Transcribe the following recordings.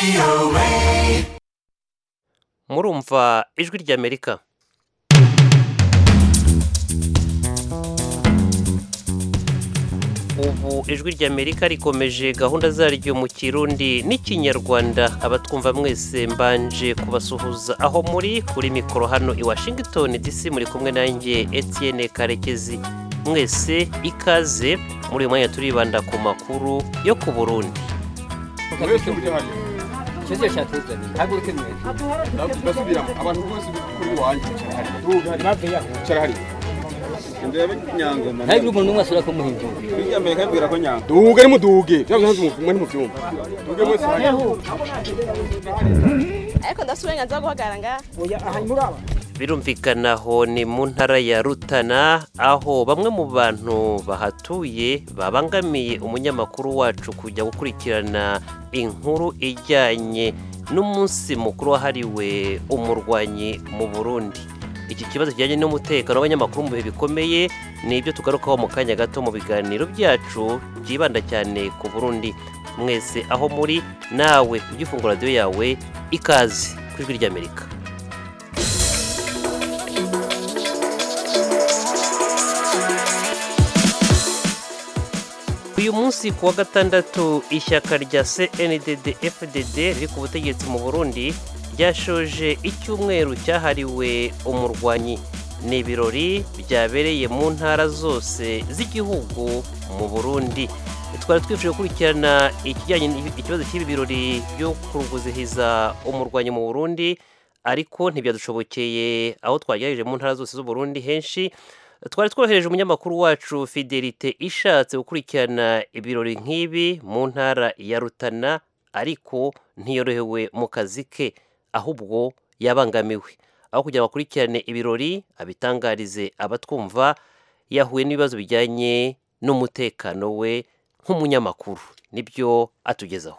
murumva ijwi ry'amerika ubu ijwi ry'amerika rikomeje gahunda zaryo mu kirundi n'ikinyarwanda abatwumva mwese mbanje kubasuhuza aho muri kuri mikoro hano i washington dc muri kumwe nanjye etienne karekezi mwese ikaze muri uyu mwanya turibanda ku makuru yo ku burundi mwese muri hano ikibazo cyatuzaniye haguruke mwese ndasubiramo abantu bose kuri wanjye cara hari ndebe nyangoma ntihagire umuntu n'umwe asubira kumuhindura hirya mbere kabwira ko nyangoma duge ni muduge cyangwa ntazi umwe ni mu byumba duge mwese hano ariko ndafite uburenganzira bwo guhagarara ngaha birumvikana aho ni mu ntara ya rutana aho bamwe mu bantu bahatuye babangamiye umunyamakuru wacu kujya gukurikirana inkuru ijyanye n'umunsi mukuru wahariwe umurwanyi mu burundi iki kibazo kijyanye n'umutekano w'abanyamakuru mu bihe bikomeye ni ibyo tugarukaho mu kanya gato mu biganiro byacu byibanda cyane ku burundi mwese aho muri nawe ujye ufungura radiyo yawe ikaze ku ijwi ry'amerika uyu munsi ku wa gatandatu ishyaka rya cndd fdd riri ku butegetsi mu burundi ryashoje icyumweru cyahariwe umurwanyi ni ibirori byabereye mu ntara zose z'igihugu mu burundi twari twifuje gukurikirana ikijyanye ikibazo cy'ibi birori byo kuruguzihiza umurwanyi mu burundi ariko ntibyadushobokeye aho twagerageje mu ntara zose z'uburundi henshi twari twohereje umunyamakuru wacu fidelite ishatse gukurikirana ibirori nk'ibi mu ntara ya rutana ariko ntiyorohewe mu kazi ke ahubwo yabangamiwe aho kugira ngo akurikirane ibirori abitangarize abatwumva yahuye n'ibibazo bijyanye n'umutekano we nk'umunyamakuru nibyo atugezaho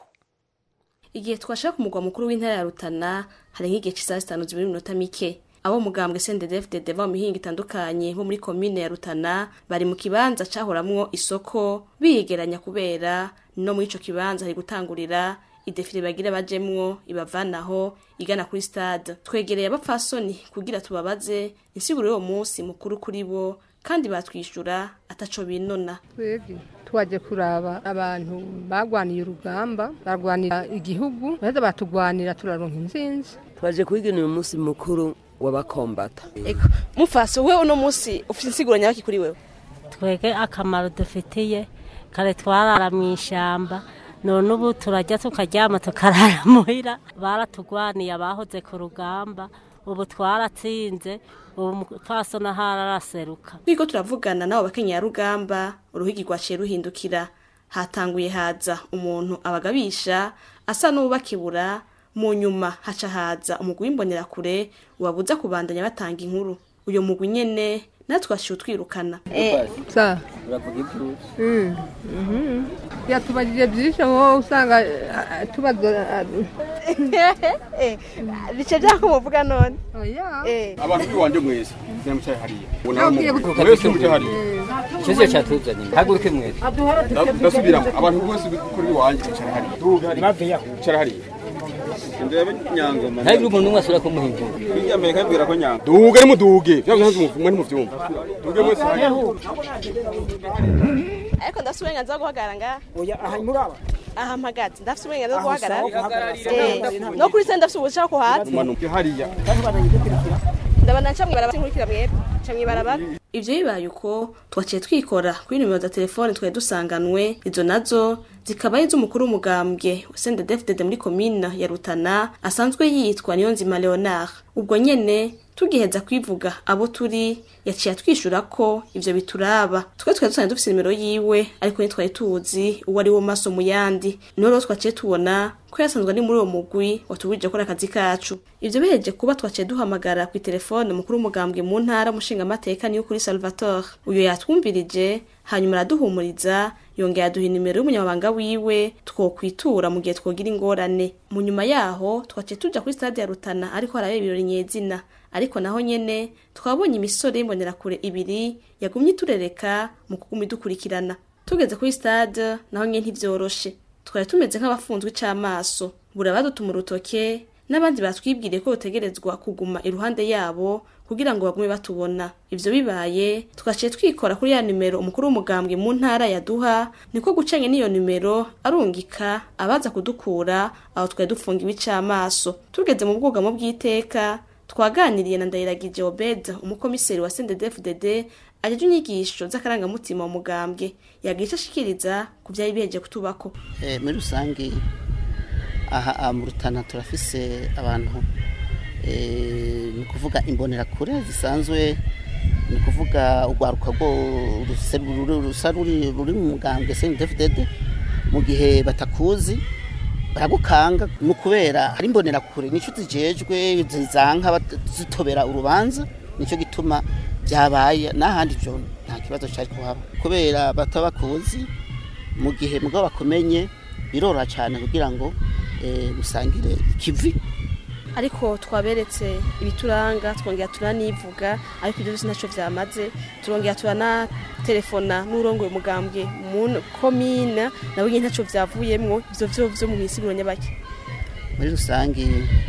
igihe twashaka umugwa mukuru w'intara ya rutana hari nk'igihe cy'isaha zitanu zibiri iminota mike abo mugambwe CNDD-FDD ba mu mihinga itandukanye bo muri komine ya Rutana bari mu kibanza cahoramwo isoko biyegeranya kubera no muri ico kibanza hari gutangurira idefile bagira bajemwo ibavanaho igana kuri stade twegereye abapfasoni kugira tubabaze insiguro y'uwo munsi mukuru kuri bo kandi batwishyura ataco binona twebwe twaje kuraba abantu bagwaniye urugamba barwanira igihugu baheza batugwanira turaronka intsinzi twaje kwigenera umunsi mukuru w'abakombata eko mufaso we uno munsi ufite insiguro nyabaki kuri wewe twege akamaro dufitiye kare twarara mu ishyamba none ubu turajya tukaryama tukarara muhira baratugwaniye abahoze ku rugamba ubu twaratsinze ubu umupfaso na hararaseruka twiko turavugana nabo bakenyera rugamba uruhigi rwaciye ruhindukira hatanguye haza umuntu abagabisha asa n'uwubakibura mu nyuma haca haza umugwi w'imbonerakure wabuza kubandanya batanga inkuru uyo mugwi nyene natwe twashiye utwirukana sa uravuga iby'uruzi yatubajije byinshi aho usanga ah, tubaza bice byako muvuga none oya abantu kuri wanjye mwese nyamucaye hariya Nawe ugiye ubona mwese muri hariya ikibazo cyatuzaniye haguruke mwese ndasubiramo abantu bose kuri wanjye cara hariya duge hariya cara hariya ndebe nyangoma ntihagire umuntu n'umwe asubira kumuhindura hirya mbere kabwira ko nyangoma duge ni muduge cyangwa ntazi umwe ni mu byumba duge mwese hariya ariko ndafite uburenganzira bwo guhagarara ngaha aha mpagaze ndafite uburenganzira bwo guhagarara Eh, no kuri senta ndafite ubushaka ko hasi umanuke hariya ndabona nca mw'ibarabara sinkurikira mwebwe nca mw'ibarabara ivyo bibaye uko twaciye twikora kuri nimero za telefone twari dusanganwe izo nazo zikaba ari iz'umukuru w'umugambwe sendedefdede muri komine ya rutana asanzwe yitwa niyonzima leonard ubwo nyene tugiheza kwivuga abo turi yaciye atwishyura ko ivyo bituraba twe twari dusanzwe dufise nimero yiwe ariko ntitwari tuzi uwo ari wo maso mu yandi niho rero twaciye tubona ko yasanzwe ari muri uwo mugwi watubujije gukora akazi kacu ivyo biheje kuba twaciye duhamagara ku telefone umukuru w'umugambwe mu ntara umushingamateka niyo kuri salvatore uyo yatwumvirije hanyuma araduhumuriza yongera aduha inimero y'umunyamabanga wiwe twokwitura mu gihe twogira ingorane mu nyuma yaho twaciye tuja kuri stade ya rutana ariko harabera ibirori nyezina ariko naho nyene twabonye imisore y'imbonerakure ibiri yagumye iturereka mu kuguma idukurikirana tugeze kuri stade naho nyene ntivyoroshe twari tumeze nk'abafunzwe ic'amaso burabadutuma urutoke n'abandi batwibwiriye ko rutegerezwa kuguma iruhande yabo kugira ngo bagume batubona ivyo bibaye tugaciye twikora kuri ya nimero umukuru w'umugambwe mu ntara yaduha niko gucanye n'iyo nimero arungika abaza kudukura aho twari dufunga ibicamaso tugeze mu bwugamo bw'iteka twaganiriye na ndayiragije obeda umukomiseri wa sendedefdd ajeje inyigisho z'akarangamutima mu mugambwe yagira ico ashikiriza ku vyari biheje kutubako Eh, muri rusange aha aha mu rutana turafise abantu eh, ni ukuvuga imbonerakure zisanzwe ni ukuvuga urwaruka rwo ruse- ruri- rusa ruri ruri mu mugambwe CNDD-FDD mu gihe batakuzi baragukanga ni ukubera hari imbonerakure nico zijejwe zizanka bat- zitobera urubanza nico gituma byabaye n'ahandi jo nta kibazo cari kuhaba kubera bataba bakuzi mu gihe mugabo bakumenye biroroha cyane kugira ngo eh, musangire ikivi ariko twaberetse ibituranga twongera turanivuga ariko ibyo byose ntacyo byamaze turongera turanaterefona n'urongoye umugambwe mu komine nawe nyine ntacyo byavuyemwo ivyo vyo vyo mu misiguro nyabaki muri rusange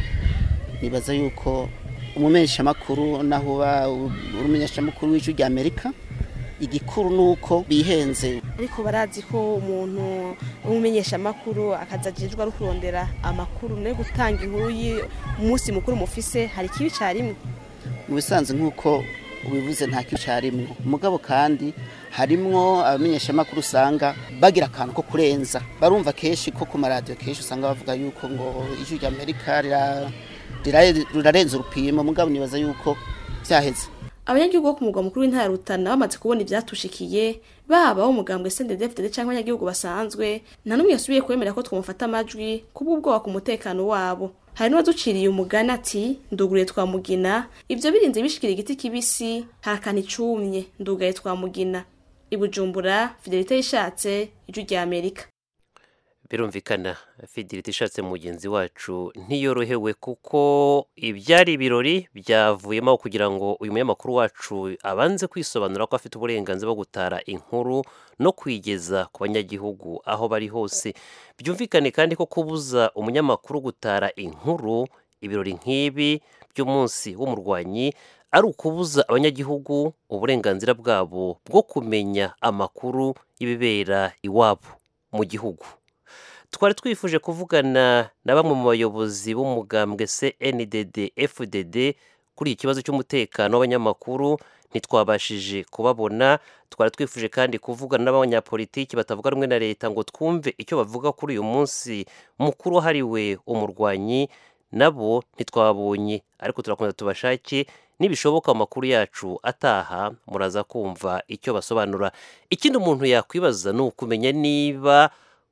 nibaza yuko umumenyeshamakuru naho uba uri umumenyeshamakuru w'ijwi rya amerika igikuru ni uko bihenze ariko barazi ko umuntu w'umumenyeshamakuru akaza ajejwe ari kurondera amakuru no gutanga inkuru y'umunsi mukuru mufise hari ikibi carimwe mu bisanzwe nk'uko ubivuze nta kibi carimwo mugabo kandi harimwo abamenyeshamakuru usanga bagira akantu ko kurenza barumva kenshi ko ku maradiyo kenshi usanga bavuga yuko ngo ijwi rya amerika rira- rira- rirarenza urupimo mugabo nibaza yuko vyaheze abanyagihugu bo ku mugwa mukuru w'intara ya rutana bamaze kubona ibyatushikiye baba bo mugambwe sendedefdede cyangwa abanyagihugu basanzwe nta n'umwe yasubiye kwemera ko twamufata amajwi kubw'ubwoba ku mutekano wabo hari n'uwaduciriye umugani ati nduguriye twamugina ivyo birinze bishikira igiti kibisi harakana icumye ndugaye twamugina ibujumbura fidelite yishatse ijwi rya amerika birumvikana fidelite ishatse mugenzi wacu ntiyorohewe kuko ibyari ibirori byavuyemo kugira ngo uyu munyamakuru wacu abanze kwisobanura ko afite uburenganzira bwo gutara inkuru no kwigeza ku banyagihugu aho bari hose byumvikane kandi ko kubuza umunyamakuru gutara inkuru ibirori nk'ibi by'umunsi w'umurwanyi ari ukubuza abanyagihugu uburenganzira bwabo bwo kumenya amakuru y'ibibera iwabo mu gihugu twari twifuje kuvugana na bamwe mu bayobozi b'umugambwe CNDD FDD kuri iki kibazo cy'umutekano w'abanyamakuru ntitwabashije kubabona twari twifuje kandi kuvugana n'abanyapolitiki batavuga rumwe na leta ngo twumve icyo bavuga kuri uyu munsi mukuru wahariwe umurwanyi nabo ntitwabonye ariko turakomeza tubashake nibishoboka amakuru yacu ataha muraza kumva icyo basobanura ikindi umuntu yakwibaza ni ukumenya niba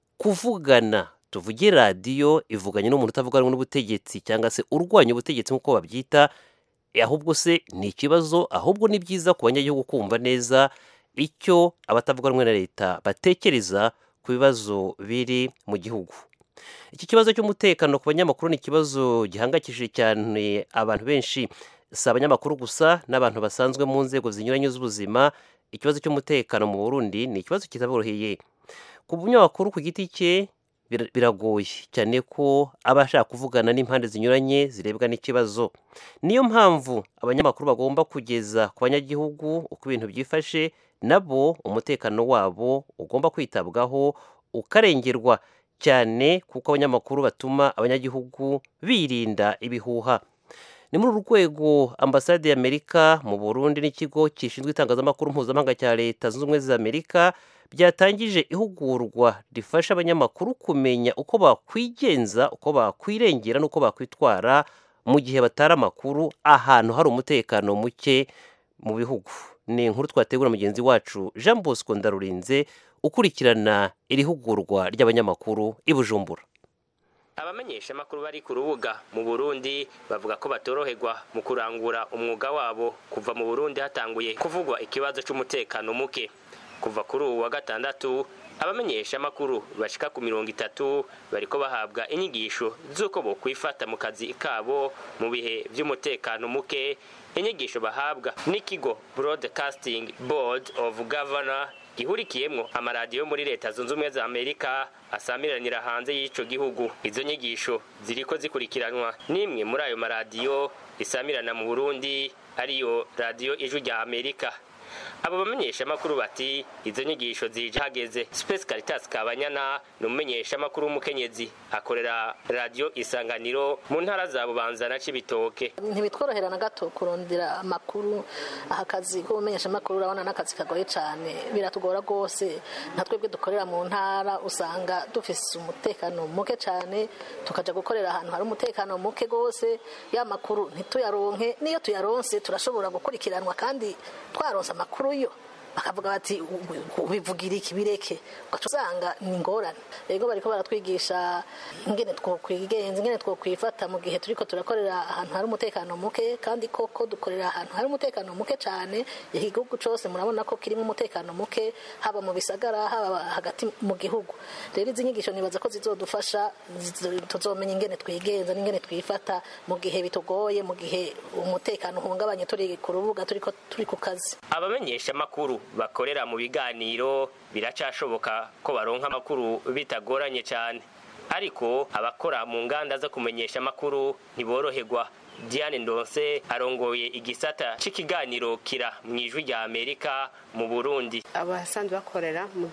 kuvugana tuvuge radiyo ivuganye n'umuntu utavuga rumwe n'ubutegetsi cyangwa se urwanya ubutegetsi nk'uko babyita ahubwo se ni ikibazo ahubwo ni byiza ku banyagihugu kumva neza icyo abatavuga rumwe na leta batekereza ku bibazo biri mu gihugu iki kibazo cy'umutekano ku banyamakuru ni ikibazo gihangayikishije cyane abantu benshi si abanyamakuru gusa n'abantu basanzwe mu nzego zinyuranye z'ubuzima ikibazo cy'umutekano mu burundi ni ikibazo kitaboroheye ku munyamakuru ku giti cye bir- biragoye cyane ko aba ashaka kuvugana n'impande zinyuranye zirebwa n'ikibazo niyo mpamvu abanyamakuru bagomba kugeza ku banyagihugu uko ibintu byifashe nabo umutekano wabo ugomba kwitabwaho ukarengerwa cyane kuko abanyamakuru batuma abanyagihugu birinda ibihuha ni muri uru rwego ambasade y'amerika mu burundi n'ikigo gishinzwe itangazamakuru mpuzamahanga cya leta zunze ubumwe za amerika byatangije ihugurwa rifasha abanyamakuru kumenya uko bakwigenza uko bakwirengera n'uko bakwitwara mu gihe batara amakuru ahantu hari umutekano muke mu bihugu ni inkuru twategura mugenzi wacu jean bosco ndarurinze ukurikirana iri hugurwa ry'abanyamakuru i bujumbura abamenyeshamakuru bari ku rubuga mu burundi bavuga ko batoroherwa mu kurangura umwuga wabo kuva mu burundi hatanguye kuvugwa ikibazo cy'umutekano muke kuva kuri ubu wa gatandatu abamenyeshamakuru bashika ku mirongo itatu bariko bahabwa inyigisho z'uko bokwifata mu kazi kabo mu bihe by'umutekano muke inyigisho bahabwa n'ikigo broadcasting board of governor gihurikiyemwo amaradiyo yo muri leta zunze ubumwe za amerika asamiranira hanze y'ico gihugu izo nyigisho ziriko zikurikiranwa n'imwe muri ayo maradiyo isamirana mu burundi ariyo radiyo ijwi rya amerika abo bamenyeshamakuru bati izo nyigisho zije hageze space caritas kabanyana ni umumenyeshamakuru w'umukenyezi akorera radiyo isanganiro mu ntara za bubanza na cibitoke ntibitworohera na gato kurondera amakuru aha kazi k'ubumenyeshamakuru urabona n'akazi kagoye cyane biratugora rwose nka twebwe dukorera mu ntara usanga dufise umutekano muke cyane tukaja gukorera ahantu hari umutekano muke rwose ya makuru ntituyaronke n'iyo tuyaronse turashobora gukurikiranwa kandi twaronse amakuru yo bakavuga bati bivugira iki bireke ugaca usanga ni ingorane rero bariko baratwigisha ingene twokwigenza ingene twokwifata mu gihe turiko turakorera ahantu hari umutekano muke kandi koko dukorera ahantu hari umutekano muke cyane igihugu cose murabona ko kirimo umutekano muke haba mu bisagara haba hagati mu gihugu rero izi nyigisho nibaza ko zizodufasha tuzomenya ingene twigenza n'ingene twifata mu gihe bitugoye mu gihe umutekano uhungabanye turi ku rubuga turiko turi ku kazi abamenyesha amakuru bakorera mu biganiro biracashoboka ko baronka amakuru bitagoranye cyane ariko abakora mu nganda zo kumenyesha amakuru ntiboroherwa diane ndonse arongoye igisata c'ikiganiro kira mu ijwi rya amerika mu burundi abasanzwe bakorera mu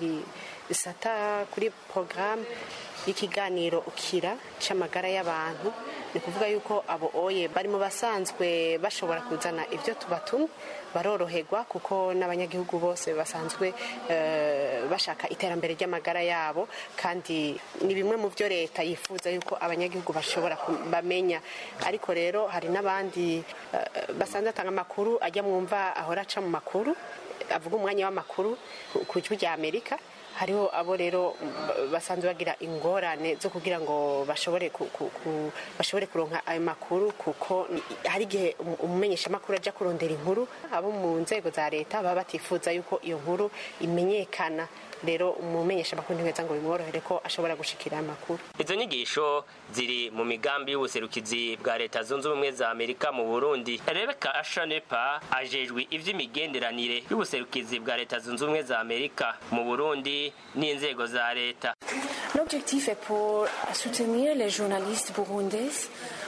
gisata kuri porogaramu y'ikiganiro ukira c'amagara y'abantu ni kuvuga yuko abo oye bari mu basanzwe bashobora kuzana ibyo tubatumwe baroroherwa kuko n'abanyagihugu bose basanzwe bashaka iterambere ry'amagara yabo kandi ni bimwe mu byo leta yifuza yuko abanyagihugu bashobora bamenya ariko rero hari n'abandi basanzwe batanga amakuru ajya mwumva ahora aca mu makuru avuga umwanya w'amakuru ku ijwi rya amerika hariho abo rero basanzwe bagira ingorane zo kugira ngo bashobore bashobore kuronka ayo makuru kuko hari igihe umumenyeshamakuru ajya kurondera inkuru abo mu nzego za leta baba batifuza yuko iyo nkuru imenyekana rero umumenyeshamakuru ntiweza ngo bimworohere ko ashobora gushikira amakuru izo nyigisho ziri mu migambi y'ubuserukizi bwa leta zunze ubumwe za amerika mu burundi rebeka ashanepa ajejwe ivy'imigenderanire y'ubuserukizi bwa leta zunze ubumwe za amerika mu burundi n'inzego za leta l'objectif est pour soutenir les journalistes burundais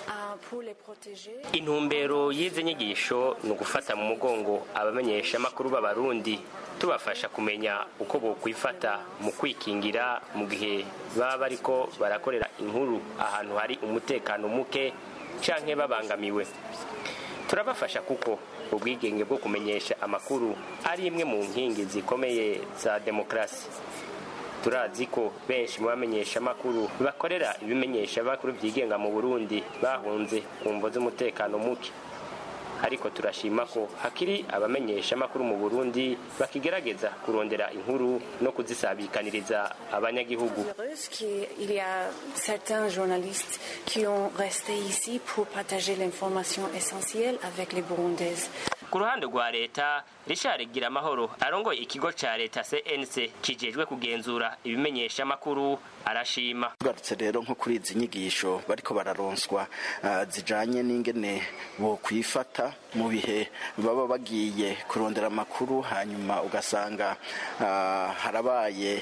intumbero y'izi nyigisho ni ugufata mu mugongo abamenyeshamakuru b'abarundi tubafasha kumenya uko bokwifata mu kwikingira mu gihe baba bariko barakorera inkuru ahantu hari umutekano muke canke babangamiwe turabafasha kuko ubwigenge bwo kumenyesha amakuru ari imwe mu nkingi zikomeye za demokarasi turazi ko benshi mu bamenyesha amakuru bakorera ibimenyesha amakuru byigenga mu burundi bahunze ku mvo z'umutekano muke ariko turashima ko hakiri abamenyesha amakuru mu burundi bakigerageza kurondera inkuru no kuzisabikaniriza abanyagihugu Il y a certains journalistes qui ont resté ici pour partager l'information essentielle avec les Burundaises. ku ruhande rwa leta richard giramahoro arongoye ikigo ca leta cnc kijejwe kugenzura ibimenyesha amakuru arashima tugarutse rero nko kuri izi nyigisho bariko bararonswa uh, zijanye n'ingene bo kwifata mu bihe baba bagiye kurondera amakuru hanyuma ugasanga uh, harabaye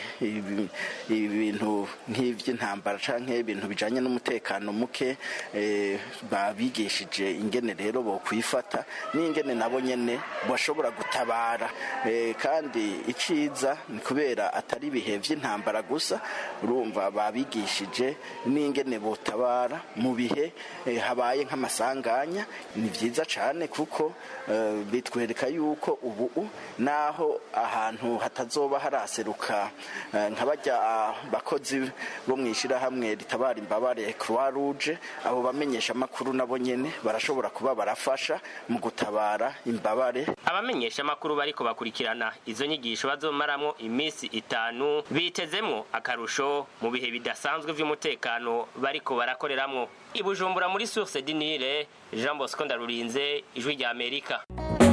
ibintu nk'ivy'intambara canke ibintu bijanye n'umutekano muke eh, babigishije ingene rero bo kwifata n'ingene nabo nyene bashobora gutabara eh, kandi iciza ni kubera atari ibihe vy'intambara gusa urumva babigishije n'ingene botabara mu bihe eh, habaye nk'amasanganya ni vyiza cane kuko eh, bitwereka yuko ubu naho ahantu hatazoba haraseruka eh, nka barya bakozi bo mw'ishirahamwe ritabara imbabare croix rouge abo bamenyesha amakuru nabo nyene barashobora kuba barafasha mu gutabara imbabare abamenyesha amakuru bariko bakurikirana izo nyigisho bazomaramwo iminsi itanu bitezemwo akarusho mu bihe bidasanzwe vy'umutekano bariko barakoreramwo ibujumbura muri source dinire jean bosco ndarurinze ijwi rya amerika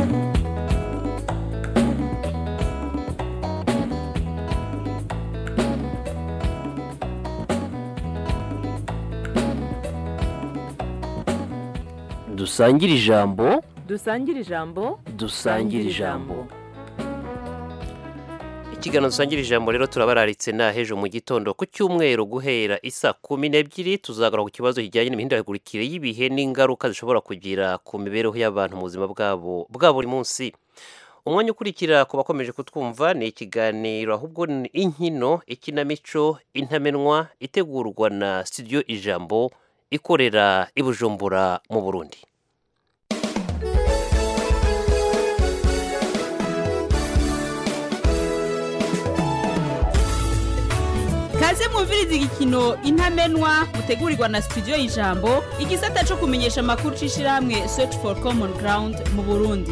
dusangire ijambo dusangire ijambo dusangire ijambo ikiganiro dusangira ijambo rero turabararitse na hejo mu gitondo ku cyumweru guhera isa kumi n'ebyiri tuzagaruka ku kibazo kijyanye n'imihindagurikire y'ibihe n'ingaruka zishobora kugira ku mibereho y'abantu mu buzima bwabo bwa buri munsi umwanya ukurikira ku bakomeje kutwumva ni ikiganiro ahubwo ni inkino ikinamico intamenwa itegurwa na studio ijambo ikorera i bujumbura mu burundi kaze mwumviriza igikino intamenwa mutegurirwa na studio y'ijambo igisata cyo kumenyesha amakuru c'ishirahamwe search for common ground mu burundi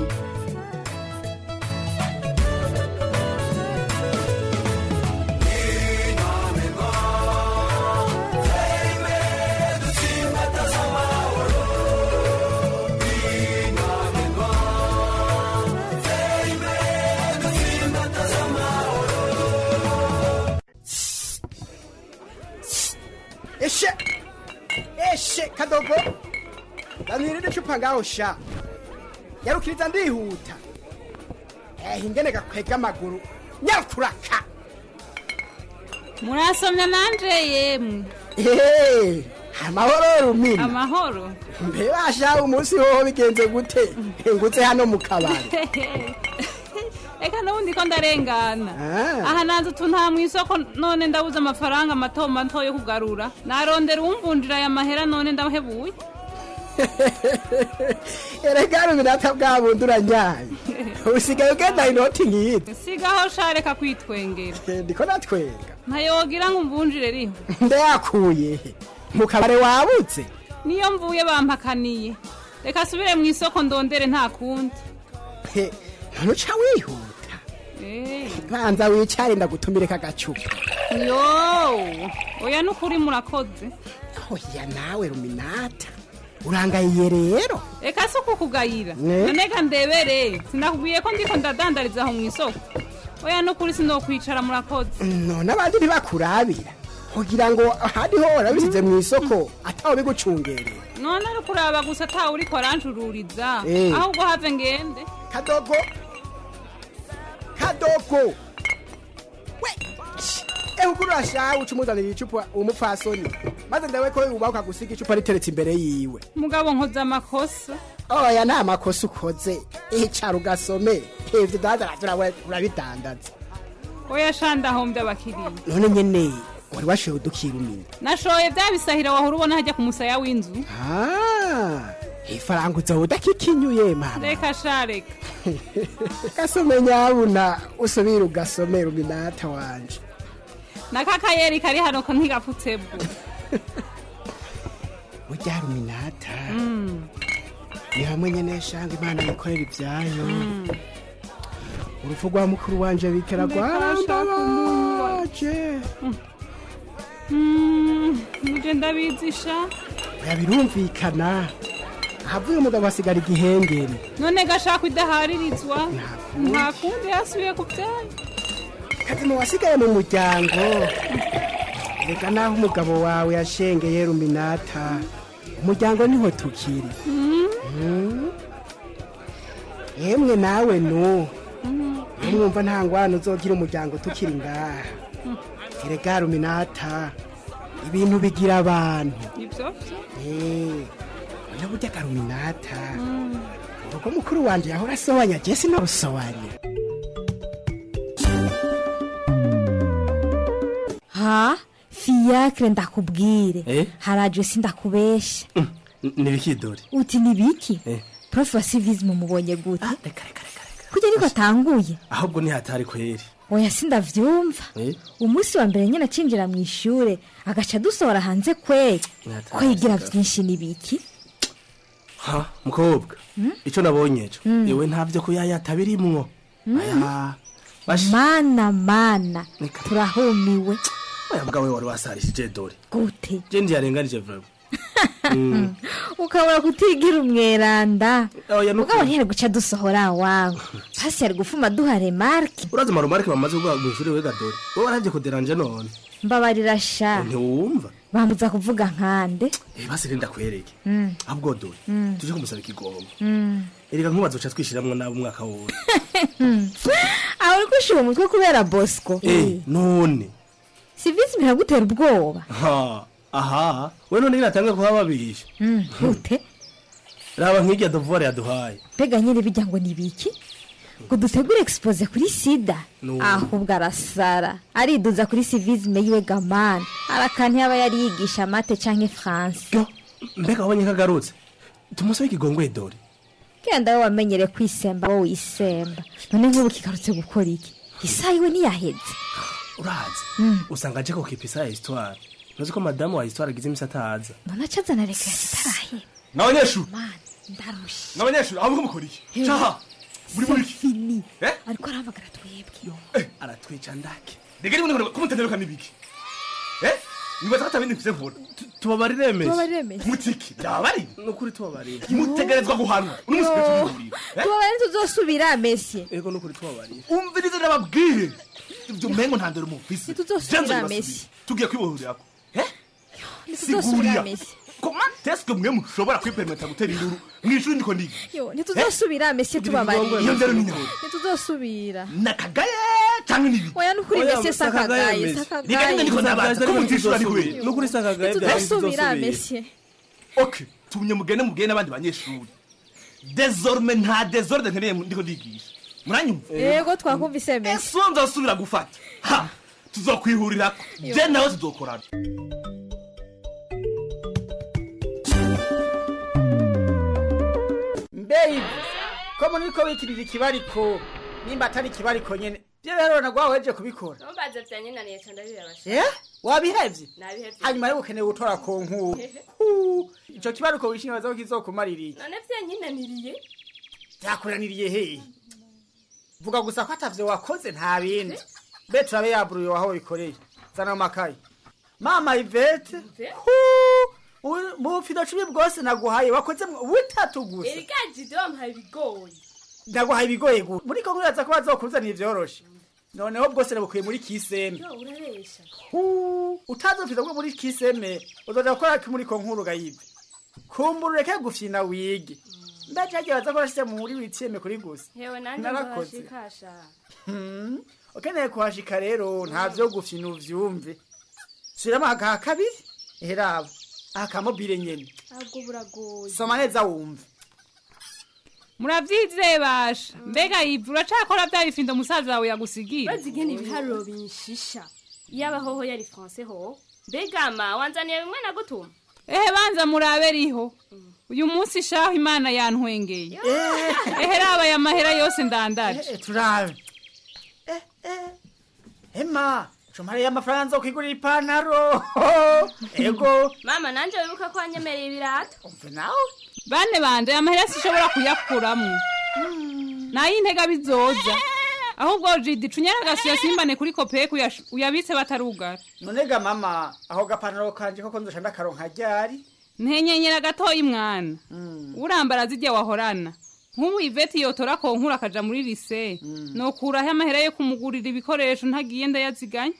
eshe eshe kadogo danirire icupa ngaho sha yarukiriza ndihuta eh ingene gakwega amaguru nyakuraka murasomya nanje yemwe eh amahoro rumina amahoro mbe basha umunsi hoho bigenze gute ngutse hano mu kabari reka n'ubundi ko ndarengana Ah. aha nanze utu nta mu isoko none ndabuze amafaranga mato mato yo kugarura narondera uwumvunjira aya mahera none ndahebuye erega ruminata bwa bundi uranyaye usigaye ugenda inoti nk'iyindi sigaho sha reka kwitwengera ndiko natwenga ntayogira ngo umvunjire riho ndayakuye he? mu kabare wabutse niyo mvuye bampakaniye reka asubire mu isoko ndondere nta kundi He, none uca wihuta Eh, banza wicare ndagutumire kagacupa yo oya n'ukuri murakoze oya nawe ruminata urangayiye rero reka si ukukugayira Ne? none ga ndebere sinakubwiye ko ndiko ndadandariza aho mu isoko oya n'ukuri sinokwicara murakoze none abandi ntibakurabira kugira ngo ahandi ho warabisize mu isoko atawe bigucungereye none ari kuraba gusa atawe uriko aranjururiza Eh. ahubwo have ngende kadogo kadogo we ehe ugura urashawe uca umuzanira icupa umupfasoni maze ndawe ko uba ukagusiga icupa riteretse imbere yiwe mugabo nkoze amakosa oya nta makosa ukoze icara ugasome ivyo dadara urabidandaza oya shanda ahombye abakiriya none nyene wari washoye udukira umina nashoye bya bisahira wahora ubona hajya ku musaya w'inzu Ah, ifaranga uzoba udakikinyuye mama reka sha reka gasome nyabuna usubire ugasome ruminata wanje nakakayeri kari hano ko ntigapfutse bwo urya ruminata ni hamwe nyene shanga imana yikorera ibyayo urupfu rwa mukuru wanje bikera rwarambabaje muje ndabizisha oya birumvikana ahavuye umugabo asigara igihengeri none gashaka idaharirizwa nta kundi yasubiye ku byayo kazima wasigaye mu muryango reka naho umugabo wawe yashengeye ruminata umuryango niho tukiri Mm. yemwe nawe nu mwumva nta ngwano uzogira umuryango tukiri ngaha erega ruminata ibintu bigira abantu ibyo Eh, oya burya garuminata urugo mukuru wanje yahora asobanya je sinarusobanya ha fiyakire ndakubwire Eh? haraje sindakubesha nibikidori uti ni biki Eh. prof wa civisme mubonye gute kujya niko atanguye ahubwo nihatari kweri oya sindavyumva Eh? umunsi wa mbere nyine acinjira mu ishure agaca dusohora hanze kweri Nihatari ko yigira sigara. vyinshi ni biki ha mukobwa ico nabonye ejo Mm. iwe ntavyo kuyayata birimwo Mm. aya bashi mana mana turahumiwe oya bwawe wari wasarishije dore gute je ndiyarenganije vraiment ukabura kutigira umweranda Oya, nuko- ugabo ntiyari guca dusohora wawe pasi yari gufuma duha remarke urazi marumarike bamaze kuvuga mw'ishuri wega dore wowe waravye kuderanje none mbabarira sha ntiwumva bambuza kuvuga nkande Eh, basi renda kwereke Mm. ahubwo dore Mm. tuje kumusaba ikigongo Mm. erega nkubazo ca twishiramwo nabo umwaka wose aho uri kwishima umutwe kubera bosco Eh, none sivisi biragutera ubwoba ha aha we none natanga kuba babisha Mm, gute raba nk'irya dovore yaduhaye mbega nyine bijya ngo ni biki ngo dutegure expose kuri sida No. ahubwo arasara ariduza kuri civisme yiwe gamani arakantu yaba yari yigisha mate canke france mbega wabonye ko agarutse tumusabe ikigongwe dore kenda we wamenyere kwisemba wowe wisemba none nk'ubu kigarutse gukora iki isaha iwe ntiyaheze urazi Mm. usanga aje kokipisa ya histoire ntuzi ko madamu wa histoire agize imisi ataza none acazana reka zitarahera n'abanyeshuri ndarushe n'abanyeshuri aho mukora iki Hey. caha muri muri iki fini Eh? ariko arahamagara twebwe aratwica ndake rega niba nkora kumutenderuka n'ibiki eh nibaza ko atabindi mfise nkora tubabarire mesi Tubabarire Messi. mutiki byabari nukuri tubabarire mutegerezwa guhanwa uno musi tubihurira tubabare ntituzosubira mesye ego nukuri tubabarire umvirize ndababwire ibyo mengo nta ndero mufise Ntituzosubira Jenzo bibasubiye. Messi. tugiye kwibohurirako ntituzosubira sigurira mesye comment est-ce que mwe mushobora kwipermeta gutera induru mw'ishuri ndiko ndiga yo ntituzosubira mesye iyo tubabarire ndero ni nyawe ntituzosubira nakagaye canke nibi oya nukuri Oya, mesye sakagaye, sakagaye Messi. reka nyine ndiko nabaza ko mutishura ni kweli nukuri sakagaye ntituzosubira mesye ok tumye mugende mubwire n'abandi banyeshuri désormais nta désordre nkeneye ndiko ndigisha muranyumva yego twakumvise mesye ese uwo nzosubira gufata ha tuzokwihurirako Yo. je nawe tuzokorana mbeyi ko muri ko wikirira ikibariko nimba atari ikibariko nyene byo rero nagwa weje kubikora ntumbaze bya nyina niyo cyane birabasha eh wabihevye nabihevye hanyuma rero ukeneye gutora ku nkuru Hu, ico kibariko wishinga bazo kizokumaririye none bya nyina niriye byakuraniriye hehe vuga gusa ko atavyo wakoze nta bindi mbe turabe yaburuye waho bikoreye zana amakaye mama ivete mu bufido cumi bwose naguhaye wakoze butatu gusa erikaji de wampaye ibigoyi ndaguhaye ibigoye gusa muri ko nkuraza ko bazokuzanira ivyoroshe noneho bwose nabukuye muri kiseme yo urabesha utazofita bwo muri kiseme uzoja gukora ki muri ko nkuru gayibe kumbura ureke gufyina wige ndaje hagiye baza korashite muri witseme kuri gusa yewe nanjye Narakoze. nzabashikasha Hmm, ukeneye kuhashika rero nta vyo gufyina uvyumve subiramo agaha kabiri eheraba akamobile nyene ahubwo buragoye soma neza wumve muravyizeye basha mbega yivu uracakora vya bifindo musaza wawe yagusigira bazigena ibiharuro binshisha iyo abahoho yari france ho mbega ma wanzaniye bimwe na gutuma ehe banza murabe riho uyu munsi shaho imana yantwengeye ehe raba aya mahera yose ndandaje turabe ema cumare amafaranga nzokwigurira ipantaro ego mama nanje wibuka ko wanyemereye ibirato umve nawe bane banje aya mahera sishobora kuyakuramwo nayintega bizoza ahubwo jidi cunyara agasuya simbane kuri kopeke uyash- uyabitse batarugara nonega mama aho gapantaro kanje koko nzoca ndakaronka ryari ntenyenyera gatoya mwana urambara zijya wahorana nk'ubu iveti yotora konkura akaja muri lise nokuraho amahera yo kumugurira ibikoresho ntagiye ndayaziganya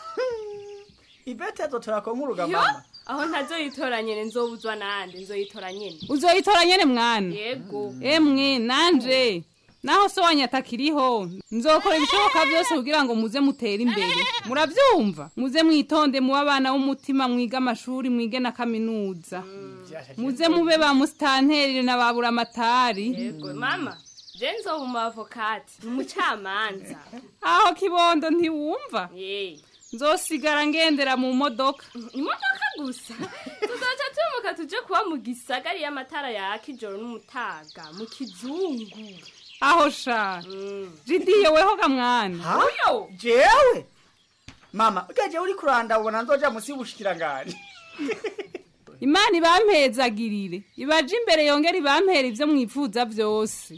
ibete azotora konkuruga yo mama aho ntazoyitora nyene nzobuzwa nande nzoyitora nyene uzoyitora nyene mwana yego emwe nanje naho so wanyatakiriho nzokora ibishoboka byose kugira ngo muze mutere imbere murabyumva muze mwitonde muba abana b'umutima mwige amashuri mwige na kaminuza muze mube ba musitanteri na ba buramatari yego mama je nzoba umu avokati ni umucamanza aho kibondo ntiwumva Eh, nzosigara ngendera mu modoka imodoka gusa tuzoca tumuka tuje kuba mu gisagari y'amatara yaka ijoro n'umutaga mu kizungu aho sha jidiye weho ga mwana uyo jewe mama ugaje uri kuranda ubona nzoja musi y'ubushikiranganje imana ibampezagirire ibaje imbere yongera ibampera ibyo mwifuza byose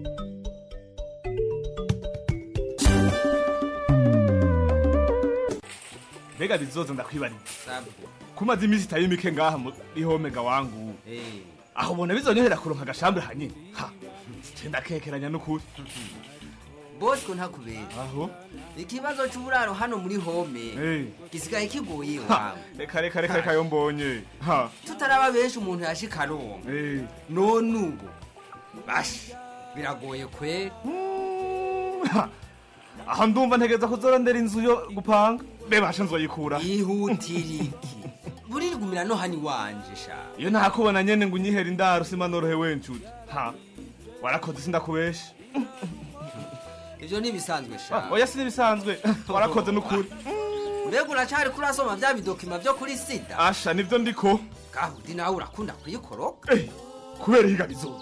mbega bizoza ndakwibariza kumaze iminsi itari mike ngaha muri homega wangu aho ubona bizonyohera kuronka agashambre hanyine ha je ndakekeranya n'ukuri bosco ntakubera aho ikibazo c'uburaro hano muri home Eh. gisigaye kigoye Ha, wawe reka reka reka reka yo mbonye ha tutaraba benshi umuntu yashika aronka Eh. none ubu bashi biragoye kweri Ha, aha ndumva ntegereza kuzorondera inzu yo gupanga bebasha nzoyikura ihutira iki buririgumira no hani wanje sha iyo ntakubona nyene ngo unyihere indaro sima norohewe nshuti ha warakoze sindakubesha ivyo ntibisanzwe sha Ah, oya si n'ibisanzwe warakoze n'ukuri mbega uracari kurasoma vya bidokima vyo kuri sida asha nivyo ndiko gahudi nawe urakunda kuyikoroka kubera higa bizoza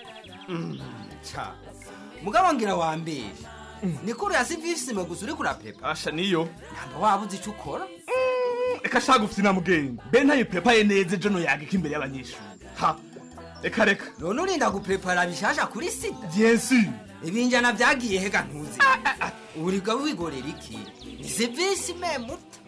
ca mugabo ngira wambere nikuru ya sivisime gusa uriko urapepa asha niyo namba wabuze ico ukora reka shaka ufite namugenge be ntayipepaye neza ejo noyagika imbere y'abanyeshuri ha reka reka none urinda guprepara bishasha kuri sida bien sûr ibinjana vyagiye hega ntuzi uriga wigorera iki ni sivisime muto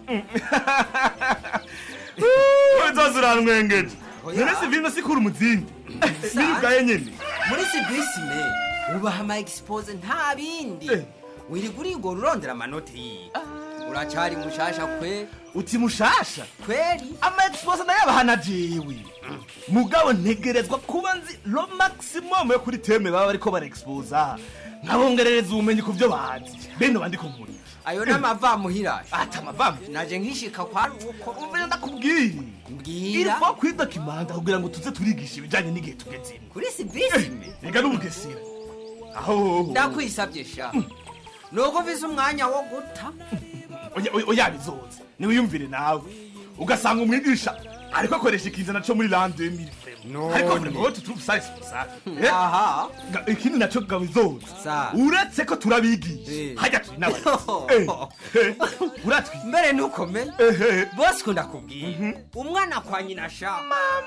uzoza uranwengeje none si vino sikura umuzindi niyo ubwaye nyene muri sivisime ubaha ama expose nta bindi wiriga urigora urondera amanota yiwe uracari mushasha kwe uti mushasha kweri ama expose nayo abahana jewe mugabo ntegerezwa kuba nzi lo maximum yo kuri teme baba bariko barexposa nkabongerereza ubumenyi ku byo bazi bene bandiko nkuri ayo n'amavamuhirasha ata amavamu naje nkishika kwa ruko umvira ndakubwira mbwira irifo kwidokimanta kugira ngo tuze turigisha ibijanye n'igihe tugezemo kuri sivisime reka n'ubugesera aho ndakwisabye sha nuko ufise umwanya wo guta oya oya- oya bizoza niwiyumvire nawe ugasanga umwigisha ariko akoresha ikizana co muri l'an 2000 ariko vraiment wowe tutuve ça c'est ça Eh? aha Ga- ikindi naco gabo bizoza uretse ko turabigisha hajya turi n'abayobozi Eh, eh, uratwi mbere nukomeye bose ko ndakubwira umwana kwa nyina sha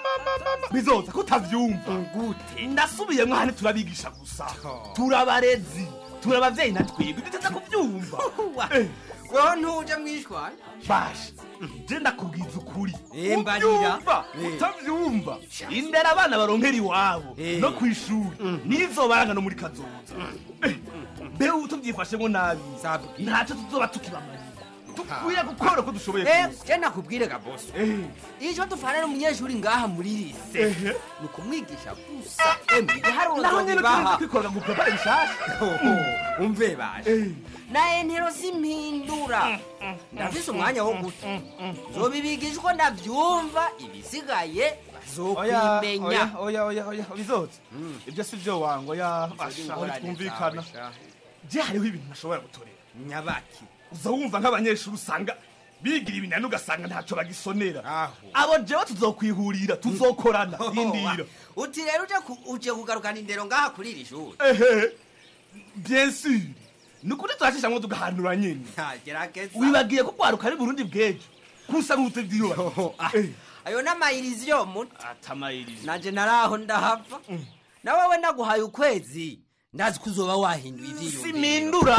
bizoza ko utavyumva gute ndasubiyemwo hane turabigisha gusa turabarezi turabavyeyi na twebwe duteza kuvyumva Eh, weho ntuje mwishwana basha je ndakubwiza ukuri Eh, mbarira. uvyumva Eh. utavyumva indera abana baronkera iwabo no kw'ishuri nizo baranga no muri kazoza Eh, mbe ubu tuvyifashemwo nabi ntaco tuzoba tukibamarira dukwiye gukora uko dushoboye Eh, kose je nakubwire gaboso ico dufana n'umunyeshuri ngaha muri lise Ehe. ni ukumwigisha gusa emwe igiharuro naho nyene nzobibaha turinda kwikorera ngo prepare bishasha umve baje na entero simpindura ndafise umwanya wo guta nzobibigisha uko ndavyumva ibisigaye oya bazokwimenya oya oya oya bizoza ibyo si byo wango ya ingorane asha twumvikana zawe, sha. je hariho ibintu ntashobora gutorera nyabaki uza wumva nk'abanyeshuri usanga bigira ibinani ugasanga ntaco bagisonera abo jewe tuzokwihurira tuzokorana indira uti rero uje ku- uje kugarukana indero ngaha kuri iri shuri ehe bien sûr ni ukuri turashishamwo tugahanura nyene gerageza wibagiye ko kwaruka ari burundi bw'ejo kusa nk'utevyiyoba ayo n'amayirizi yo muto atamayirizi nanje naraho ndahava na wewe naguhaye ukwezi ndazi ko uzoba wahinduye ivyiyumviro simindura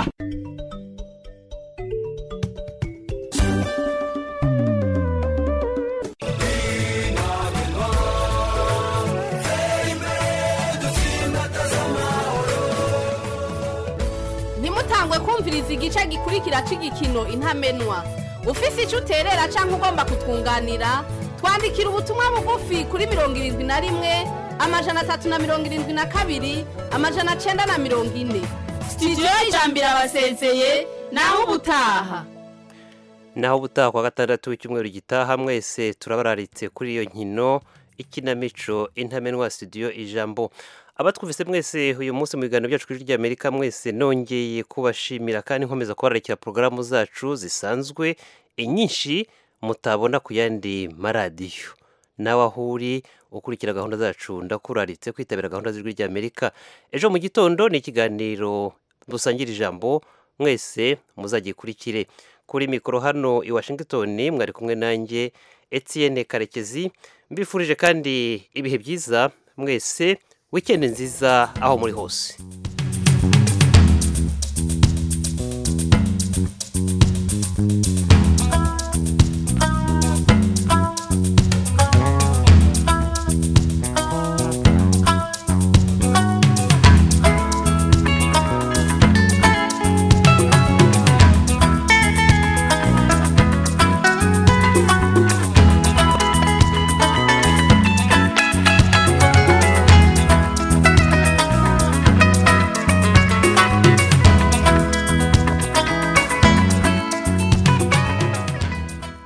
ntimutangwe kumviriza igice gikurikira cy'igikino intamenwa ufise icyo uterera cyangwa ugomba kutwunganira twandikira ubutumwa bugufi kuri mirongo irindwi na rimwe amajana atatu na mirongo irindwi na kabiri amajana cyenda na mirongo ine sitidiyo y'ijambo irabasezeye naho ubutaha naho ubutaha kwa gatandatu w'icyumweru gitaha mwese turabararitse kuri iyo nkino ikinamico intamenwa studio ijambo abatwumvise mwese uyu munsi mu biganiro byacu kuri ry'amerika mwese nongeye kubashimira kandi nkomeza kubararikira porogaramu zacu zisanzwe inyinshi mutabona ku yandi maradiyo nawe aho uri ukurikira gahunda zacu ndakuraritse kwitabira gahunda z'ijwi ry'amerika ejo mu gitondo ni ikiganiro dusangira ijambo mwese muzagikurikire kuri mikoro hano i washington mwari kumwe nanjye etienne karekezi mbifurije kandi ibihe byiza mwese wikendi nziza aho muri hose